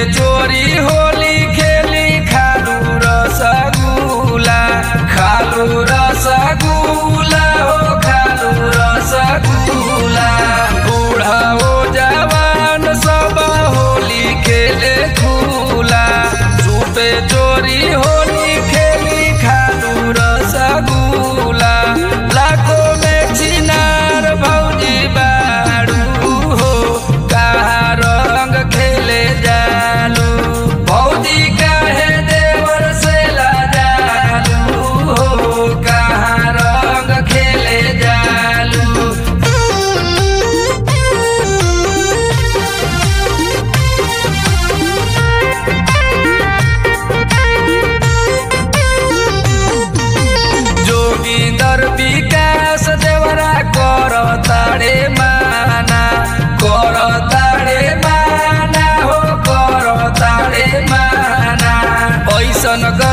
चोरी होली खेली खालू रसगुला खालू रसगुला हो खालू रसगुला बूढ़ा हो जवान सब होली खेले खुला सुपे चोरी होली खेली खालू रसगुला लाखों में चिनार भौजी बाड़ू हो कहा रंग खेले जालू भौजी काहे देवर से लाजालू हो कहा रंग खेले जालू जोगिंदर विकास देवरा कर ताड़े माना कर ताड़े माना हो कर ताड़े माना ऐसन